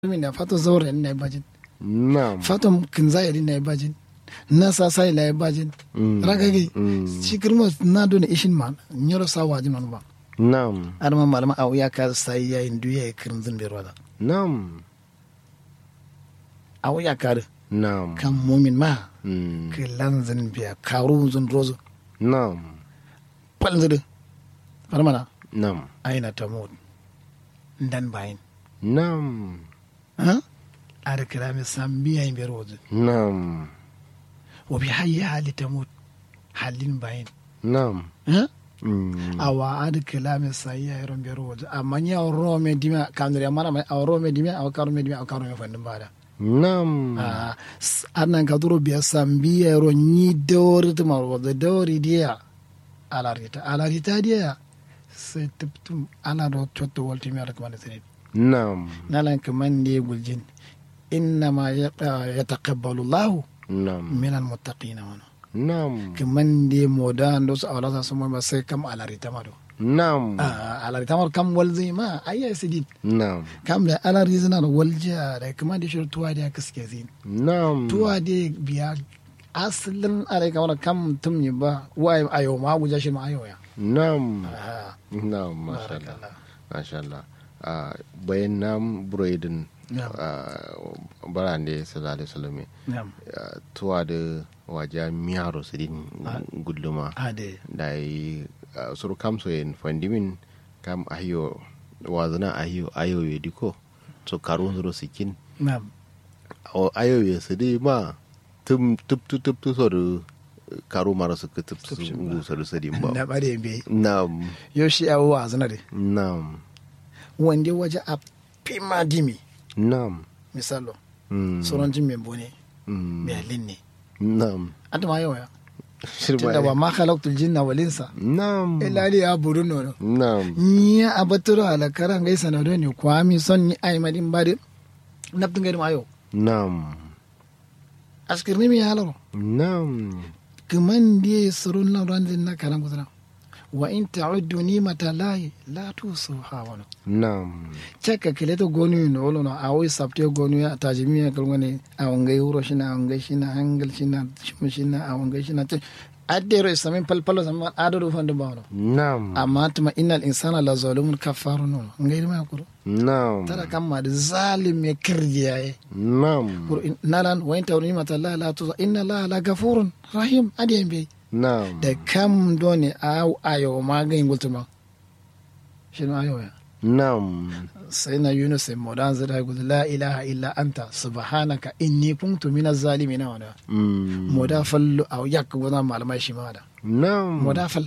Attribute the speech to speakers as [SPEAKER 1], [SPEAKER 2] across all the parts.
[SPEAKER 1] min na fato zawre na bajin
[SPEAKER 2] Naam.
[SPEAKER 1] fato kinzayri na bajin na sasai la bajin
[SPEAKER 2] Mm.
[SPEAKER 1] ragagi
[SPEAKER 2] Mm.
[SPEAKER 1] shikirmo na dona ishin man nyoro sa wajin man ba
[SPEAKER 2] Naam.
[SPEAKER 1] adama malama aw ya ka sai ya indu ya kirin zin bero da
[SPEAKER 2] Naam.
[SPEAKER 1] aw ya ka
[SPEAKER 2] Naam.
[SPEAKER 1] kan mumin ma
[SPEAKER 2] Mm.
[SPEAKER 1] ke lanzin biya karu zin rozo
[SPEAKER 2] Naam.
[SPEAKER 1] palzide farmana
[SPEAKER 2] Naam.
[SPEAKER 1] aina tamud ndan bayin
[SPEAKER 2] Naam.
[SPEAKER 1] ha ada kirami sambiya in bero wajen
[SPEAKER 2] Naam.
[SPEAKER 1] wa bi hayya hali tamud halin bayin
[SPEAKER 2] Naam.
[SPEAKER 1] ha
[SPEAKER 2] Mm.
[SPEAKER 1] awa ada kilami sayya iron bero wajen amma ni aw rome dimi kanure mara mai aw rome dimi aw karume dimi aw karume fandin bada
[SPEAKER 2] Naam.
[SPEAKER 1] Ah, s- anan ka duro biya sambiya ro ni dawri tuma wajen dawri diya alarita alarita diya sai tuptum ana do cotto wolti mi ala kamane sene
[SPEAKER 2] Naam.
[SPEAKER 1] nalan kaman ne guljin innama yataqabbalu llahu
[SPEAKER 2] Naam.
[SPEAKER 1] min almuttaqina wana
[SPEAKER 2] Naam.
[SPEAKER 1] kaman de moda ndo so awla sa mo ba sai kam alarita ma do
[SPEAKER 2] Naam.
[SPEAKER 1] ah alarita ma kam walzi ma ayya sidin
[SPEAKER 2] Naam.
[SPEAKER 1] kam da alari zina da walja da kaman de shir tuwa da kaske zin
[SPEAKER 2] Naam.
[SPEAKER 1] tuwa de biya asalin alai kamar kam tum yi ba wai ayo ma guja shi ma ayo ya
[SPEAKER 2] Naam.
[SPEAKER 1] ah
[SPEAKER 2] Naam. Masha Allah.
[SPEAKER 1] barakallah
[SPEAKER 2] Masha Allah. Ah, bayan nam buroidin
[SPEAKER 1] Naam.
[SPEAKER 2] barande sallallahu alaihi wasallam
[SPEAKER 1] na'am
[SPEAKER 2] ah, tuwa da waja miyaro sidin gulluma
[SPEAKER 1] ade
[SPEAKER 2] da yi ah, suru kam so yin fandimin kam ahiyo wazana ahiyo ayo ye diko so karun suru sikin
[SPEAKER 1] na'am
[SPEAKER 2] o ayo ye sidi ma tum tup tup tup tu so da karu mara su ka tup su ngu so da sidin
[SPEAKER 1] na
[SPEAKER 2] ba
[SPEAKER 1] bare be
[SPEAKER 2] nam
[SPEAKER 1] yo shi awo azana de
[SPEAKER 2] nam
[SPEAKER 1] wanda waje a pima dimi
[SPEAKER 2] nam
[SPEAKER 1] misalo
[SPEAKER 2] mm,
[SPEAKER 1] sauran jin mai bone
[SPEAKER 2] mm,
[SPEAKER 1] mai halin ne
[SPEAKER 2] nam
[SPEAKER 1] anta ma yau ya
[SPEAKER 2] shirma
[SPEAKER 1] tunda ba ma khalaqtul jinna wal insa
[SPEAKER 2] nam
[SPEAKER 1] illa li yabudun no
[SPEAKER 2] nam
[SPEAKER 1] ni abaturo ala karan gaisa na do ne kwami son ni ay madin bade nabtin gari ma yau
[SPEAKER 2] nam
[SPEAKER 1] askirni mi halaro
[SPEAKER 2] nam
[SPEAKER 1] kaman die surun na ran din na karan gudana wa in ta'uddu nimata lahi la tusuha wa
[SPEAKER 2] nam
[SPEAKER 1] caka kile to gonu no wolo no awi sabte gonu ya tajimi ya kalngane awangai wuro shina awangai shina hangal shina shim shina awangai shina te addero isamin palpalo sama adoro fande bawno
[SPEAKER 2] nam
[SPEAKER 1] amma tuma innal insana la zalimun kafaru no ngai ma kuro
[SPEAKER 2] nam
[SPEAKER 1] tara kam ma da zalim ya kirgiyaye
[SPEAKER 2] nam
[SPEAKER 1] kuro nalan wa inta nimata la la tuza inna la la gafurun rahim adiyan bai
[SPEAKER 2] nam
[SPEAKER 1] da kam doni aw ayo ma ga ingultuma shino ayo ya
[SPEAKER 2] nam
[SPEAKER 1] sai na yunus sai modan zira gudu la ilaha illa anta subhanaka inni kuntu minaz zalimin wa
[SPEAKER 2] mm,
[SPEAKER 1] moda fallu aw yak gona malamai shi ma da
[SPEAKER 2] nam
[SPEAKER 1] moda fal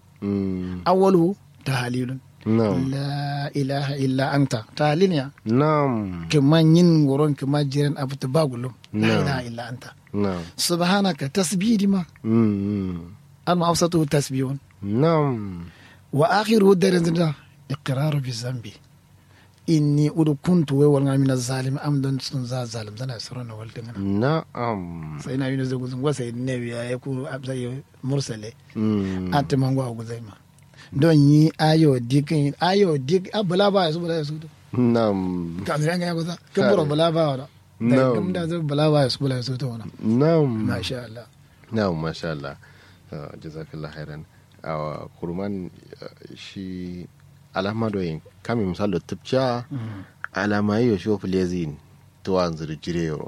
[SPEAKER 2] mm,
[SPEAKER 1] awwalu tahlilun
[SPEAKER 2] nam
[SPEAKER 1] la ilaha illa anta tahlil ya
[SPEAKER 2] nam
[SPEAKER 1] kuma yin goron kuma jiran abu ta bagulum la
[SPEAKER 2] No.
[SPEAKER 1] ilaha illa anta
[SPEAKER 2] nam
[SPEAKER 1] subhanaka tasbihi ma
[SPEAKER 2] mm,
[SPEAKER 1] amma awsatu tasbihun
[SPEAKER 2] nam
[SPEAKER 1] wa akhiru darin da iqraru bi zambi inni udu kuntu wa wal min az-zalim am don sun za zalim zana sirran wal dingana
[SPEAKER 2] na'am
[SPEAKER 1] sai na yunus da guzun gwasa ne ya ya ku abzai mursale
[SPEAKER 2] mm,
[SPEAKER 1] ati mango a guzai ma don yi ayo dikin ayo dik abula ba su bula su
[SPEAKER 2] nam
[SPEAKER 1] ka zan ga guza kan bura bula ba wa da
[SPEAKER 2] No.
[SPEAKER 1] kam da zai bula ba su bula su to wana
[SPEAKER 2] nam
[SPEAKER 1] masha Allah
[SPEAKER 2] na'am masha Allah Ah, jazakallah khairan awa kurman ah, shi alama doyin kami misalo tupcha alama yo shi ofilezin to anzur jirero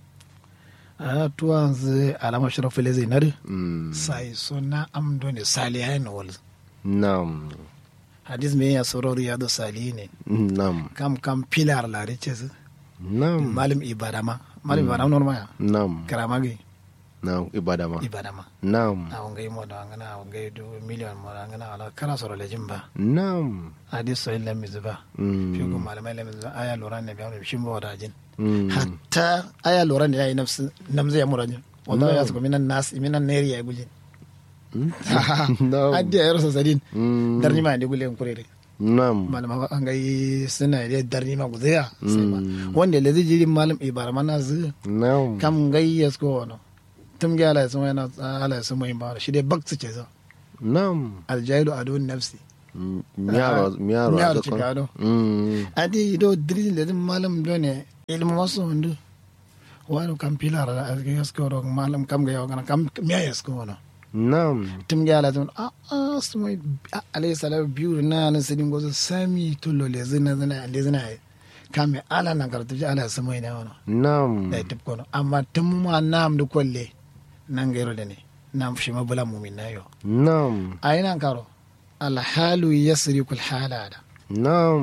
[SPEAKER 1] a tuwa zai alama shirafu le zai nare
[SPEAKER 2] mm,
[SPEAKER 1] sai suna amdo ne salihai na wal
[SPEAKER 2] nam
[SPEAKER 1] hadis me ya soror ya da salihi ne
[SPEAKER 2] nam
[SPEAKER 1] kam kam pilar la rice su
[SPEAKER 2] nam
[SPEAKER 1] malim ibadama malim ibadama normal ya
[SPEAKER 2] nam
[SPEAKER 1] karama gi
[SPEAKER 2] nam ibadama
[SPEAKER 1] ibadama
[SPEAKER 2] nam
[SPEAKER 1] a wangai mo da ngana a wangai do miliyon mo da ngana ala kara soro lejin ba
[SPEAKER 2] nam
[SPEAKER 1] hadis so illa mizba
[SPEAKER 2] mm,
[SPEAKER 1] fi ko malamai la mizba aya loran ne biya shi mo da jin
[SPEAKER 2] mm,
[SPEAKER 1] hatta aya loran ne yayi nafsi namza ya murajin wallahi ya su minan nas minan neri ya gujin
[SPEAKER 2] nam
[SPEAKER 1] addi ya rasa sadin
[SPEAKER 2] mm,
[SPEAKER 1] darni ma ne gulen kurere
[SPEAKER 2] nam
[SPEAKER 1] malama an gai suna da darni ma guzaya sai ba
[SPEAKER 2] Mm.
[SPEAKER 1] wanda da jirin malam ibara mana zu
[SPEAKER 2] nam
[SPEAKER 1] kam gai ya sko wano tum ga ala sun yana ala sun mai ba shi dai baksu ce zo
[SPEAKER 2] nam
[SPEAKER 1] aljailu adun nafsi
[SPEAKER 2] miyaro miyaro
[SPEAKER 1] Miyaro
[SPEAKER 2] a
[SPEAKER 1] cikado.
[SPEAKER 2] mm
[SPEAKER 1] adi do dirin da malam do ne ilmu masu hundu wani kam pilar da aski yasko ro malam kam ga yawa kam miya yasko wana
[SPEAKER 2] nam
[SPEAKER 1] tum ga ala tun a a sumai alayhi salam biyu na na sidin gozo sami tullo le zina zina le zina kam ala na karatu ala sumai na wana
[SPEAKER 2] nam
[SPEAKER 1] da tip kono amma tum ma nam du kolle nan gairo da ne nam shi ma bula mumin na yo
[SPEAKER 2] nam
[SPEAKER 1] ayina karo al halu yasriku al halada
[SPEAKER 2] nam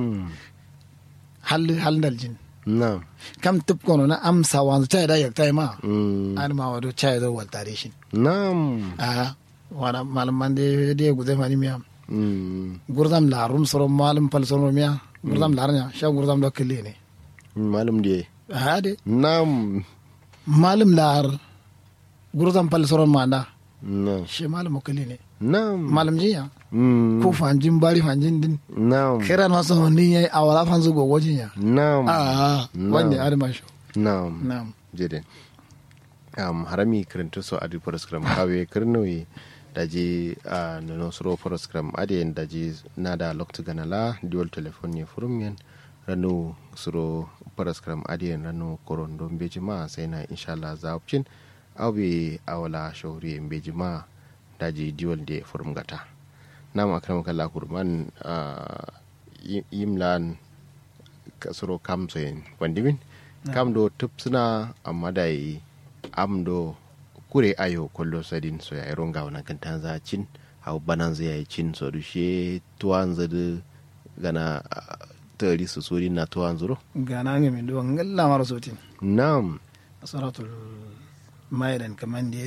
[SPEAKER 1] hal hal dal jin
[SPEAKER 2] nam
[SPEAKER 1] kam tip kono na amsa wanzu ta da yak ma
[SPEAKER 2] Mm.
[SPEAKER 1] an ma wado cha do wal tarishin
[SPEAKER 2] nam
[SPEAKER 1] a wana malaman de de gude mani miya
[SPEAKER 2] Mm.
[SPEAKER 1] gurdam la rum soro malam pal soro miya gurdam la nya sha gurdam do kille ne
[SPEAKER 2] malum de
[SPEAKER 1] ha de
[SPEAKER 2] nam
[SPEAKER 1] malam lar gurdam pal soro manda
[SPEAKER 2] nam
[SPEAKER 1] she malam kille ne
[SPEAKER 2] nam
[SPEAKER 1] malam jiya
[SPEAKER 2] Mm.
[SPEAKER 1] ko fanjin bari fanjin din
[SPEAKER 2] nam
[SPEAKER 1] kira na so ni yayi awala fanzu go gojin ya
[SPEAKER 2] nam
[SPEAKER 1] a wanda arma sho
[SPEAKER 2] nam
[SPEAKER 1] nam
[SPEAKER 2] jede um, harami kirinto so adi program kawe kirnoyi daji uh, nono suro program adi en daji nada loktu ganala dual telephone ne furum yen ranu suro program adi en ranu korondo mbeji ma sai na inshallah za opcin awbe awala shawri mbeji ma daji dual de furum gata nam akram kala kurman uh, yi- yimlan kasoro kam so en wandimin kam do tupsuna amma da yi am do kure ayo kollo sadin so ya ronga wana kan tanza cin hau banan zai yi cin so du she tuwan zadu gana ah, tari su suri na tuwan zuro
[SPEAKER 1] gana ga min do ngalla mara sotin
[SPEAKER 2] nam
[SPEAKER 1] suratul maidan kaman de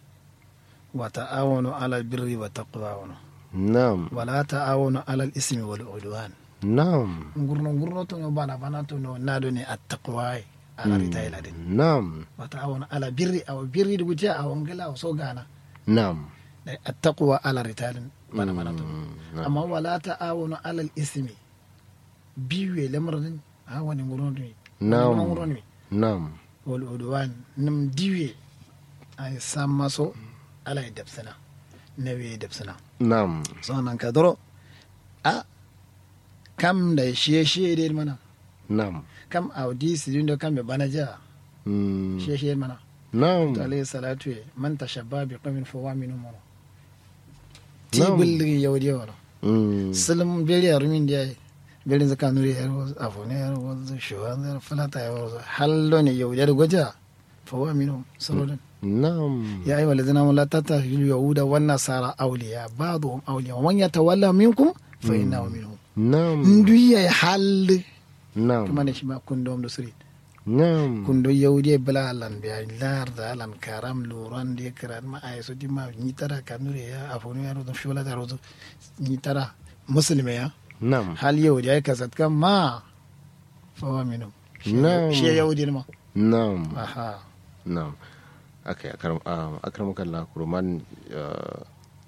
[SPEAKER 1] wa ta'awanu ala birri wa taqwa wa
[SPEAKER 2] nam
[SPEAKER 1] wala ta'awanu ala al-ismi wal udwan
[SPEAKER 2] nam
[SPEAKER 1] ngurno ngurno to no bana bana to no nado ne at-taqwa ala ritaila din
[SPEAKER 2] nam
[SPEAKER 1] wa ta'awanu ala birri aw birri du gutia aw ngala aw so gana
[SPEAKER 2] nam
[SPEAKER 1] dai at-taqwa ala ritalin bana bana to
[SPEAKER 2] Mm, nam.
[SPEAKER 1] amma wala ta'awanu ala al-ismi biwe lamrin ha wani ngurno ni
[SPEAKER 2] Na'am.
[SPEAKER 1] ngurno ni
[SPEAKER 2] nam
[SPEAKER 1] wal udwan nim diwe ay samma so ala e debsana nawe e debsana
[SPEAKER 2] nam
[SPEAKER 1] sonan ka doro a kam da shiye shiye de mana
[SPEAKER 2] nam
[SPEAKER 1] kam audi sidindo kam be banaja
[SPEAKER 2] Mm,
[SPEAKER 1] shiye shiye mana
[SPEAKER 2] nam
[SPEAKER 1] to alayhi salatu e man tashabba bi qawmin fa huwa minhum mana ti
[SPEAKER 2] Na'am.
[SPEAKER 1] billi yawdi wala
[SPEAKER 2] Mm,
[SPEAKER 1] salam beri arumin dia beri zaka nuri yaro afone yaro wazo shuwan yaro falata yaro hallo ne yawdi da goja fa huwa minhum sallallahu
[SPEAKER 2] nam
[SPEAKER 1] يا أيها الذين آمنوا لا تتخذوا اليهود والنصارى أولياء بعضهم أولياء ومن يتولى منكم فإنه منهم
[SPEAKER 2] nam
[SPEAKER 1] ندوي حل
[SPEAKER 2] nam
[SPEAKER 1] كما نشما كندوم دسري
[SPEAKER 2] nam
[SPEAKER 1] كندو يهودي بلا لان بيا لار دا لان كرام لوران دي كران ما أيسو دي ما نيترا كنوري يا أفوني يا رودو شولا دا رودو نيترا مسلم يا
[SPEAKER 2] nam
[SPEAKER 1] هل يهودي أي كسات كم ما فهو منهم
[SPEAKER 2] نعم.
[SPEAKER 1] شيء يهودي ما
[SPEAKER 2] nam
[SPEAKER 1] أها
[SPEAKER 2] Na'am. Okay, akram um, akramakallah kuruman uh,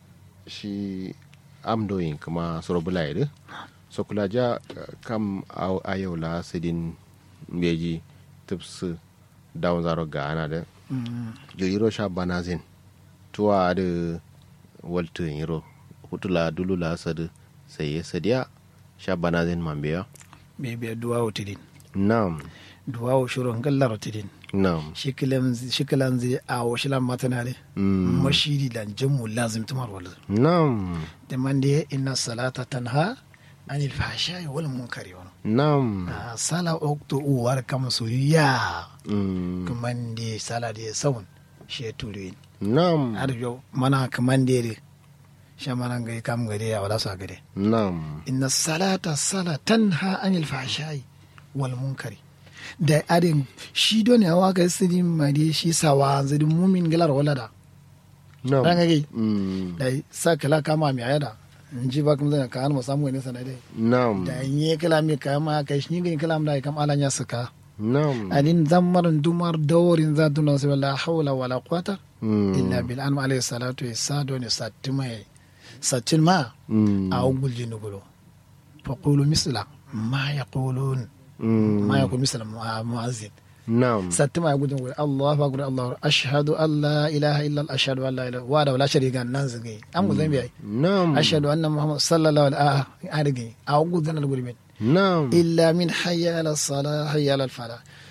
[SPEAKER 2] shi amdoyin kuma sorobula yadu so kula ja uh, kam a ayau la sidin beji tips down zaro ga ana da jiriro sha banazin tuwa da waltu yiro hutula dulula sadu sai ya sadiya sha banazin mambiya
[SPEAKER 1] بيبي دعاء تدين
[SPEAKER 2] na'am
[SPEAKER 1] دعاء شروع كلا تدين
[SPEAKER 2] na'am
[SPEAKER 1] shikilan zai a washilan matana ne
[SPEAKER 2] Mm.
[SPEAKER 1] mashiri da jamu lazim tumar wal
[SPEAKER 2] na'am
[SPEAKER 1] da man da inna salata tanha anil fahsha'i wal munkari wa
[SPEAKER 2] na'am
[SPEAKER 1] sala okto uwar kama so ya
[SPEAKER 2] Mm.
[SPEAKER 1] kaman da sala da saun shi ya tulu
[SPEAKER 2] Nam.
[SPEAKER 1] har yau mana kaman da ya sha mana ga kam gade ya wala sa gade
[SPEAKER 2] Nam.
[SPEAKER 1] inna salata sala tanha anil fahsha'i wal munkari da adin shi don ya waka sidi mari shi sawa zidin mumin galar wala da
[SPEAKER 2] Nam.
[SPEAKER 1] Ranga gai.
[SPEAKER 2] Mm.
[SPEAKER 1] da sa kala kama mi ayada in ji ba kuma zan ka mu samu ne sanade
[SPEAKER 2] Nam.
[SPEAKER 1] da in yi kala mi ka ma kai shi gani kala da kam ala nya saka
[SPEAKER 2] Nam.
[SPEAKER 1] adin zammarin dumar dawarin za tuna sai wala hawla wala quwata
[SPEAKER 2] Mm.
[SPEAKER 1] illa bil an alayhi salatu wa sado ne satima satin ma
[SPEAKER 2] Mm.
[SPEAKER 1] a ugul jinugulo fa qulu misla ma yaqulun
[SPEAKER 2] Mm.
[SPEAKER 1] ma yaqul misla mu- muazzin
[SPEAKER 2] Nam.
[SPEAKER 1] satima ya gudun wuri Allahu akbar Allahu akbar. ashhadu an la ilaha illa Allah ashhadu an la ilaha wa da wala sharika nan zage an gudun biya
[SPEAKER 2] Nam.
[SPEAKER 1] ashhadu anna muhammad sallallahu alaihi wa alihi a ugul dan al-gurmin
[SPEAKER 2] Nam.
[SPEAKER 1] illa min hayya ala salah hayya ala falah